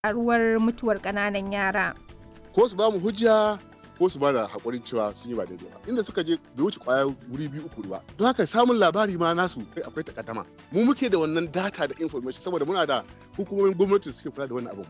karuwar mutuwar ƙananan yara. ko su ba mu hujja ko su ba da haƙurin cewa sun yi ba daidai ba inda suka je bai wuce kwaya wuri biyu uku ba don haka samun labari ma nasu kai akwai takaddama mu muke da wannan data da information saboda muna da hukumomin gwamnati da suke kula da wannan abin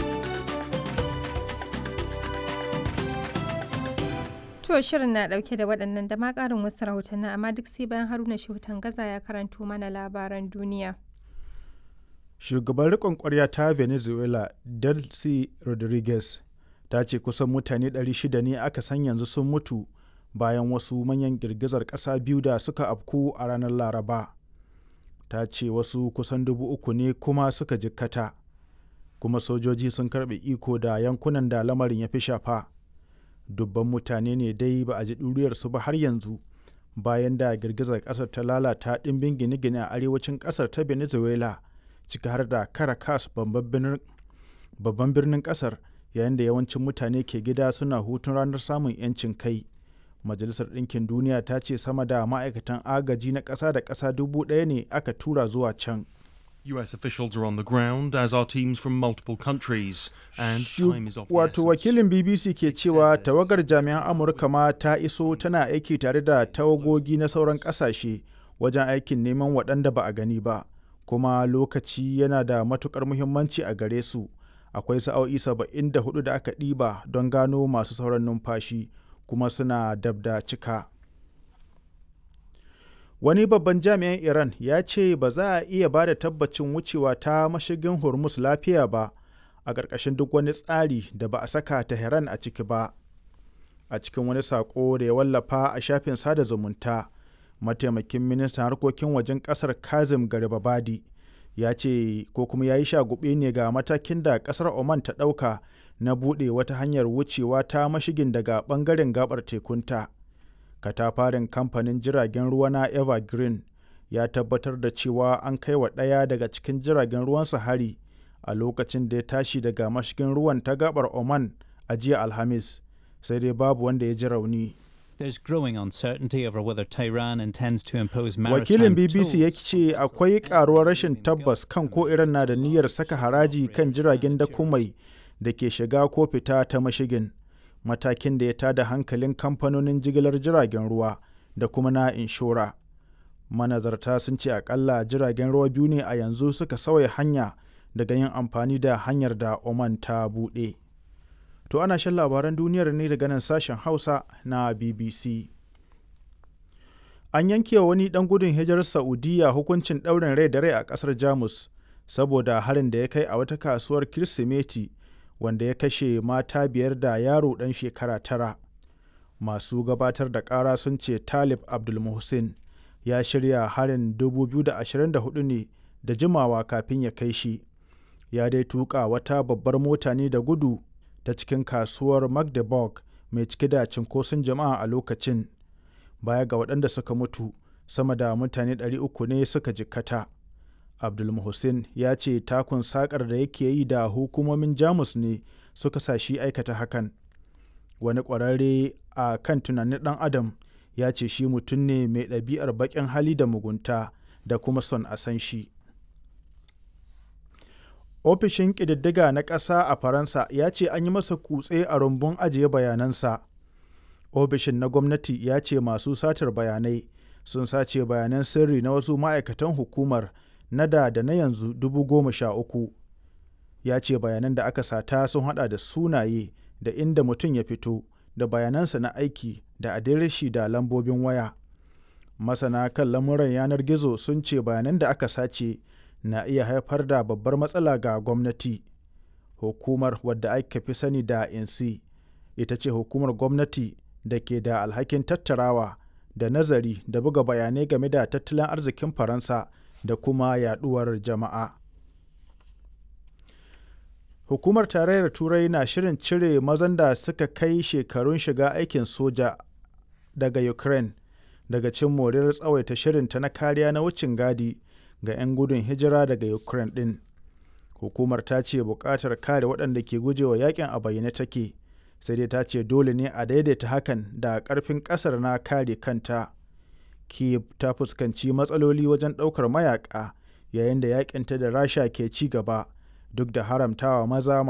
To shirin na dauke da waɗannan da ma ƙarin wasu rahotanni amma duk sai bayan Haruna Shehutan Gaza ya karanto mana labaran duniya. Shugaban riƙon ƙwarya ta Venezuela, Delcy Rodriguez, ta ce kusan mutane 600 ne aka san yanzu sun mutu bayan wasu manyan girgizar ƙasa biyu da suka afku a ranar Laraba. Ta ce wasu kusan dubu uku ne kuma suka jikkata, kuma sojoji sun karɓe iko da yankunan da lamarin ya fi shafa. dubban mutane ne dai ba a ji ɗuriyarsu ba har yanzu bayan da girgizar ƙasar ta lalata ɗimbin gine-gine a arewacin ƙasar ta venezuela ciki har da caracas babban birnin ƙasar yayin da yawancin mutane ke gida suna hutun ranar samun 'yancin kai majalisar ɗinkin duniya ta ce sama da ma'aikatan agaji na ƙasa da ƙasa dubu ɗaya ne aka tura zuwa can US officials are on the ground, as are teams from multiple countries, and time is of the Wato wakilin BBC ke cewa tawagar jami'an Amurka ma ta iso tana aiki tare da tawagogi na sauran ƙasashe wajen aikin neman waɗanda ba a gani ba, kuma lokaci yana da matukar muhimmanci a gare su. Akwai sa'o'i 74 da aka ɗiba don gano masu sauran numfashi, kuma suna dab da cika. wani babban jami'in iran ya ce ba za a iya ba da tabbacin wucewa ta mashigin hormuz lafiya ba a ƙarƙashin duk wani tsari da ba a saka tehran a ciki ba a cikin wani saƙo da ya wallafa a shafin sada zumunta mataimakin ministan harkokin wajen ƙasar kazim garibabadi ya ce ko kuma ya yi shagube ne ga matakin da ƙasar oman ta ɗauka na buɗe wata hanyar wucewa ta mashigin daga ɓangaren gabar tekunta. katafarin kamfanin jiragen ruwa na evergreen ya tabbatar da cewa an kai wa ɗaya daga cikin jiragen ruwansa hari a lokacin da ya tashi daga mashigin ruwan ta gabar oman a jiya alhamis sai dai babu wanda ya ji rauni There's growing uncertainty over whether Tehran intends to impose wakilin maritime bbc ya ce akwai karuwar rashin tabbas kan ko iran na da niyyar saka haraji kan jiragen dakumai da ke shiga ko fita ta mashigin matakin da ya tada hankalin kamfanonin jigilar jiragen ruwa da kuma na inshora. Manazarta sun ce akalla jiragen ruwa biyu ne a yanzu suka sauya hanya daga yin amfani da hanyar da Oman ta buɗe. To ana shan labaran duniyar ne daga nan sashen Hausa na BBC. An yanke wani ɗan gudun hijirar Saudiya hukuncin ɗaurin rai da rai a ƙasar Jamus saboda harin da ya kai a wata kasuwar Kirsimeti wanda ya kashe mata biyar da yaro ɗan shekara tara masu gabatar da ƙara sun ce talib abdulmuhsin ya shirya harin 2024 ne da jimawa kafin ya kai shi ya dai tuka wata babbar mota ne da gudu ta cikin kasuwar magdeburg mai cike da cinkoson jama'a a lokacin baya ga waɗanda suka mutu sama da mutane 300 ne suka jikkata. abdulmuhsin ya ce takun sakar da yake yi da hukumomin jamus ne suka sa shi aikata hakan wani ƙwararre a kan tunanin ɗan adam ya ce shi mutum ne mai ɗabi'ar baƙin hali da mugunta da kuma son a san shi ofishin ƙididdiga na ƙasa a faransa ya ce an yi masa kutse a rumbun ajiye bayanansa ofishin na gwamnati ya ce masu satar bayanai sun sace bayanan sirri na wasu ma'aikatan hukumar na da da na yanzu dubu goma sha uku ya ce bayanan da aka sata sun hada da sunaye da inda mutum ya fito da bayanansa na aiki da adireshi da lambobin waya masana kan lamuran yanar gizo sun ce bayanan da aka sace na iya haifar da babbar matsala ga gwamnati hukumar wadda aka fi sani da insi ita ce hukumar gwamnati da ke da alhakin tattarawa da nazari da buga bayanai game da tattalin arzikin faransa da kuma yaduwar jama'a. Hukumar Tarayyar Turai na shirin cire mazan da suka kai shekarun shiga aikin soja daga Ukraine daga cin moriyar tsawaita shirinta na kariya na wucin gadi ga 'yan gudun hijira daga Ukraine ɗin. Hukumar ta ce buƙatar kare waɗanda ke gujewa yakin a bayyane take, sai dai ta ce dole ne a daidaita hakan da ƙarfin ƙasar na kare kanta. Kiev ta fuskanci matsaloli wajen ɗaukar mayaka yayin da yakinta da Rasha ke ci gaba duk da haramtawa maza